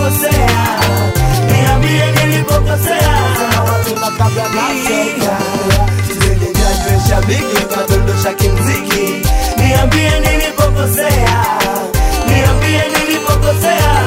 nilipokosea, niambie nilipokosea. mapema kabla naseka sijajwe shabiki ukadondosha kimziki Niambie nilipokosea, niambie nilipokosea.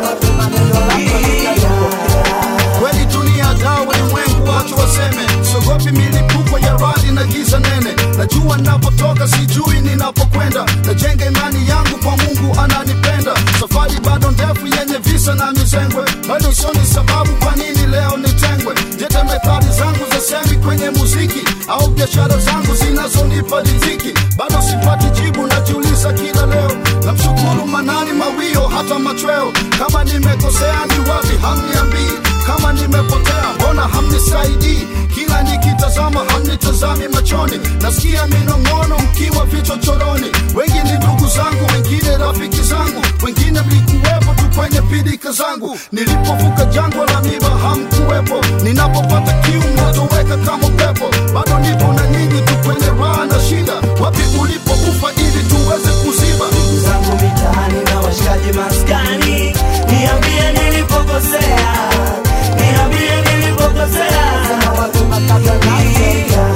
kweli dunia daa ulimwengu watu waseme sogopi milipuko ya radi na giza nene najua ninapotoka sijui ninapokwenda najenga imani yangu kwa mungu ananipenda safari bado ndefu yenye visa na mizengwe bado sioni sababu kwa nini leo nitengwe jete methali zangu za semi kwenye muziki au biashara zangu zinazonipa riziki bado sipati jibu najiuliza kila leo namshukuru manani mawio hata machweo kama nimekosea ni wapi hamniambii kama nimepotea mbona hamnisaidii kila nikitazama hamnitazami machoni nasikia minong'ono mkiwa vichochoroni wengi ni ndugu zangu wengine rafiki zangu wengine mlikuwepo tu kwenye pidika zangu nilipovuka jangwa la miba hamkuwepo ninapopata kiu mnatoweka kama upepo bado nipo na nyinyi tu kwenye raha na shida wapi ulipoufa ili tuweze kuziba ndugu zangu mitaani na washikaji maskani Maskani, niambie nilipokosea, niambie nilipokosea. mapema kabla naseka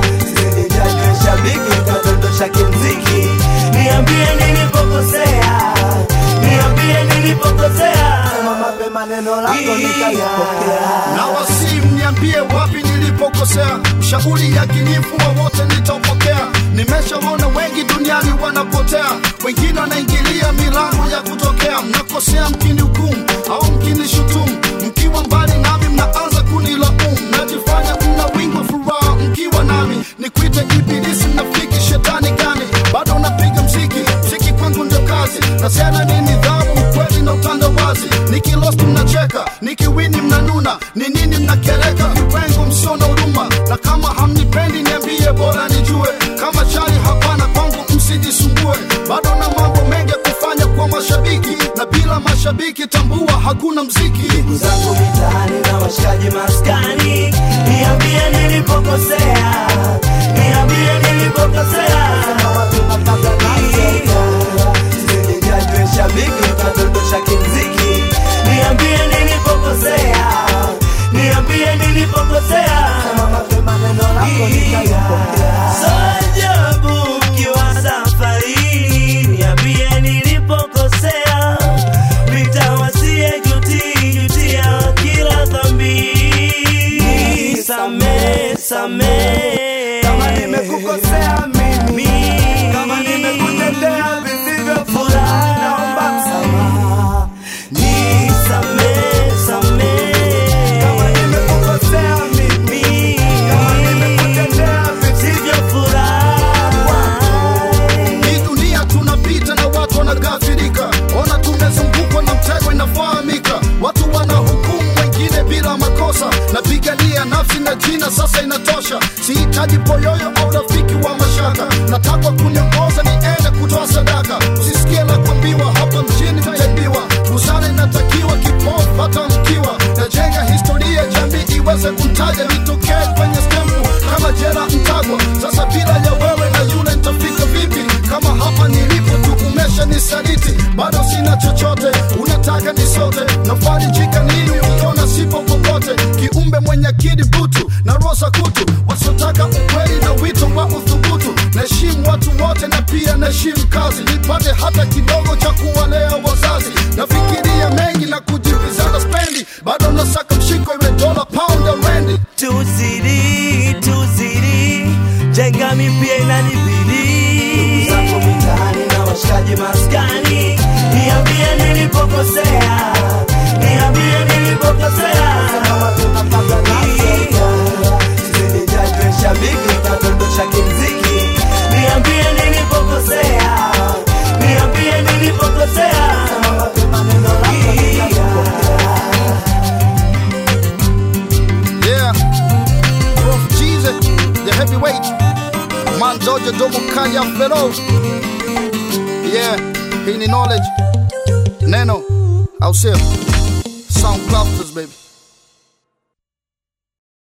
sijajwe shabiki ukadondosha kimziki Niambie nilipokosea, niambie nilipokosea. sema mapema neno lako nikalipokea na wasi mniambie wapi nilipokosea ushauri yakinifu wowote nitaupokea nimeshaona wengi duniani wanapotea wengine wanaingilia milango ya kutokea mnakosea mkini hukumu au mkini shutumu mkiwa mbali nami mnaanza kunilaumu najifanya mna wingi wa furaha mkiwa nami nikuite ibilisi mnafiki shetani gani bado napiga mziki mziki kwangu ndio kazi nasema ni nidhamu ukweli na utandawazi nikilost mnacheka nikiwini mnanuna ni nini mnakereka viwengo msio na huruma na kama hamnipendi niambie bora nijue kama chali hapana kwangu msijisumbue bado na mambo mengi ya kufanya kwa mashabiki na bila mashabiki tambua hakuna mziki ndugu zangu mitaani na washikaji maskani Maskani, niambie nilipokosea, niambie nilipokosea. mapema kabla naseka sijajwe shabiki ukadondosha kimziki Niambie nilipokosea, niambie nilipokosea. sema mapema neno lako nikalipokea Sajabu ukiwa safarini, niambie nilipokosea. Nitawasie juti jutia kila dhambi. Nisamehe, samehe. kama nimekukosea mimi kama nimekutendea visivyofuraha naomba msamaha Nisamehe, samehe. kama nimekukosea mimi kama nimekutendea Sivyofuraha. hii dunia tunapita na watu wanagafirika ona tumezungukwa na mtego inafahamika watu wanahukumu wengine bila makosa napigania nafsi na jina sasa inatosha sihitaji poyoyo au rafiki wa mashaka nataka kuniongoza niende kutoa sadaka usisikie la kuambiwa hapa mjini mtaibiwa busara inatakiwa kipofu hata mkiwa najenga historia jamii iweze kumtaja nitokee kwenye stempu kama jela mtagwa sasa bila ya wewe na yule nitafika vipi kama hapa nilipo tu umesha nisaliti bado sina chochote unataka nisote nafarijika nini ukiona sipo popote kiumbe mwenye akili butu na rosa kutu wasiotaka ukweli na wito wa uthubutu naheshimu watu wote na pia naheshimu kazi nipate hata kidogo cha kuwalea wazazi nafikiria mengi na kujibizana spendi bado nasaka mshiko iwe dola pound ya rendi tuzidi tuzidi jenga mipya inanibidi zangu mitaani na washikaji maskani gani niambie nilipokosea niambie nilipokosea mapema kabla naseka sijajwe shabiki ukadondosha kimziki niambie nilipokosea niambie nilipokosea mapema neno lako nikalipokea Yeah, Prof Jesus, the heavyweight. Man Georgia Domo Kaya Fero. Yeah, hii ni knowledge. Neno, au sio? Sound crafters baby.